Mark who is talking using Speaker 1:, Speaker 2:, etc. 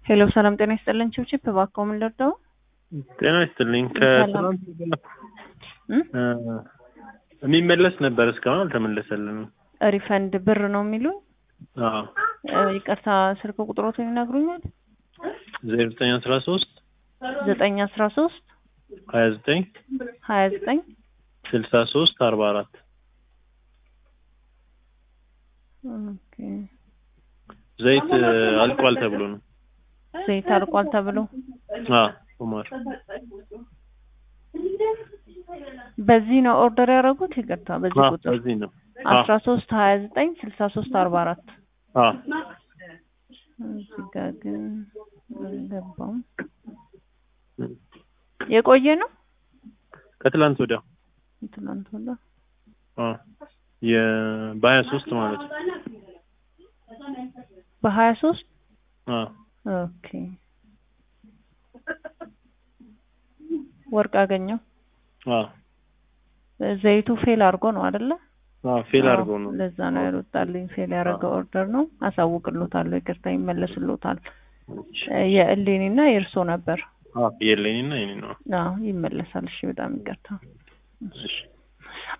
Speaker 1: ሄሎ ሰላም ጤና ይስጥልን። ችብችብ እባክዎ ምን ልርዳው?
Speaker 2: ጤና ይስጥልኝ።
Speaker 1: ሰላም።
Speaker 2: ከትናንት ወዲያ
Speaker 1: እም?
Speaker 2: እ የሚመለስ ነበር እስካሁን አልተመለሰልንም።
Speaker 1: ሪፈንድ ብር ነው የሚሉኝ።
Speaker 2: አዎ
Speaker 1: እ ይቅርታ ስልክ ቁጥሮትን ይነግሩኛል?
Speaker 2: ዜሮ ዘጠኝ አስራ ሶስት
Speaker 1: ዘጠኝ አስራ ሶስት
Speaker 2: ሀያ ዘጠኝ
Speaker 1: ሀያ ዘጠኝ
Speaker 2: ስልሳ ሶስት አርባ አራት
Speaker 1: ኦኬ።
Speaker 2: ዘይት እ አልቋል ተብሎ ነው።
Speaker 1: ዘይት አልቋል ተብሎ
Speaker 2: አዎ ኡመር
Speaker 1: በዚህ ነው ኦርደር ያደረጉት? ይቅርታ በዚህ
Speaker 2: አዎ
Speaker 1: ቁጥር
Speaker 2: በዚህ ነው። አዎ
Speaker 1: አስራ ሶስት ሀያ ዘጠኝ ስልሳ ሶስት አርባ አራት
Speaker 2: አዎ
Speaker 1: እዚህ ጋር ግን አልገባም። የቆየ ነው
Speaker 2: ከትላንት ወዲያ
Speaker 1: ትናንት ወዲያ
Speaker 2: አዎ የ በሀያ ሶስት ማለት ነው።
Speaker 1: በሀያ ሶስት
Speaker 2: አዎ
Speaker 1: ኦኬ። ወርቅ አገኘው
Speaker 2: አዎ
Speaker 1: ዘይቱ ፌል አድርጎ ነው አይደለ?
Speaker 2: አዎ ፌል
Speaker 1: አዎ፣
Speaker 2: አድርጎ ነው።
Speaker 1: ለዛ ነው ያልወጣልኝ። ፌል ያደረገ ኦርደር ነው። አሳውቅሎታለሁ። ይቅርታ ይመለስሎታል። የእሌኒ እና የእርሶ ነበር።
Speaker 2: አዎ የለኝና የኔ ነው።
Speaker 1: አዎ ይመለሳል። እሺ፣ በጣም ይቅርታ።
Speaker 2: እሺ